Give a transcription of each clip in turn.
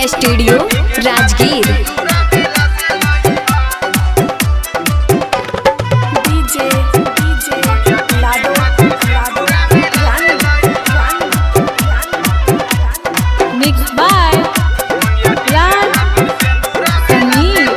studio Rajgir DJ DJ लाडो लाडो रानी रानी मिक्स बाय राज समीर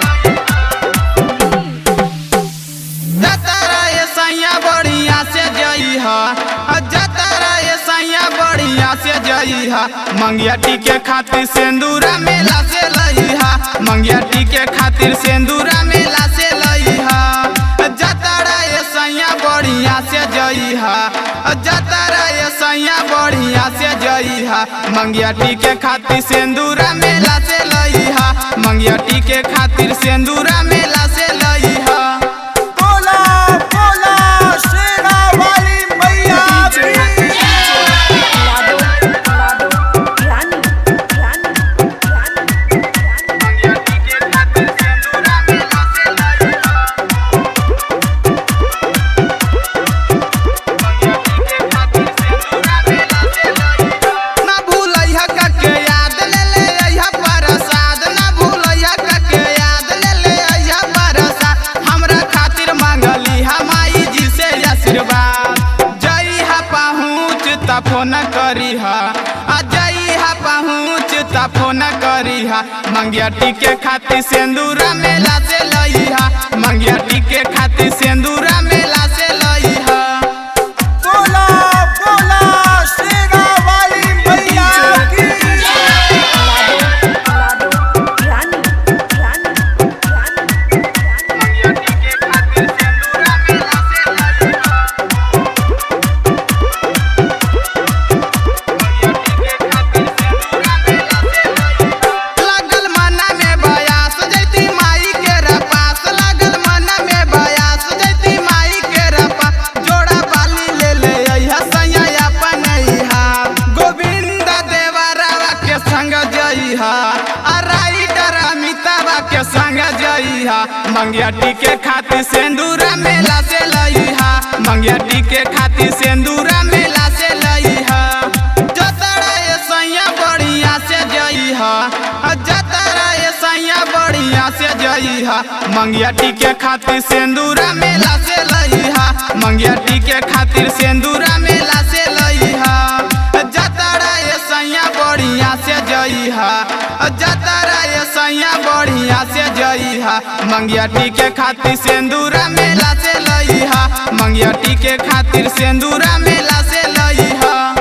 जतरा ये सैया बढ़िया से जई हा जतरा ये सैया बढ़िया से जई हा मंगिया टीके खातिर सिंदूरा मेला से लई हा मंगिया टीके खातिर सिंदूरा मेला से लई हा जतरा ये सैया बढ़िया से जई हा जतरा ये सैया बढ़िया से जई हा मंगिया टीके खातिर सिंदूरा मेला से लई हा मंगिया टीके खातिर सिंदूरा मेला से लई हा बोला बोला शेरा वाली मैया की लाडो लाडो रानी रानी रानी ना भूलैहा कके याद ले ले अइहा प्रसाद ना भूलैहा कके याद ले ले अइहा प्रसाद हमरा खातिर मांगली हमाई जी से आशीर्वाद जई हा पहुँच त फोन करी हा आ जई हा पहुँच त फोन करी हा मंगिया टीके खातिर सिंदूरा मेला से लई हा मंगिया टीके खातिर सिंदूरा मेला से लई हा बोला बोला शेरा वाली मैया की लाडो लाडो रानी रानी रानी लागल मना में बयास जैती माई के रपास लागल मना में बयास जैती माई के रपास जोड़ा बाली ले ले अइहा सैया अपन अइहा गोविंद देवरावा के संग जइहा आ राइटर अमिताबा के संग जइहा मंगिया टीके खातिर सिंदूरा मेला से लइहा मंगिया टीके खातिर सिंदूरा मेला से लइहा जतरा ये सैया बढ़िया से जइहा जतरा ये सैया बढ़िया से जइहा मंगिया टीके खातिर सिंदूरा मेला से लइहा मंगिया टीके खातिर सिंदूरा मेला से लइहा जतरा ये सैया बढ़िया से जइहा जतरा ये सैया बढ़िया से जइहा मंगिया टीके खातिर सिंदूरा मेला से लइहा मंगिया टीके खातिर सिंदूरा मेला से लइहा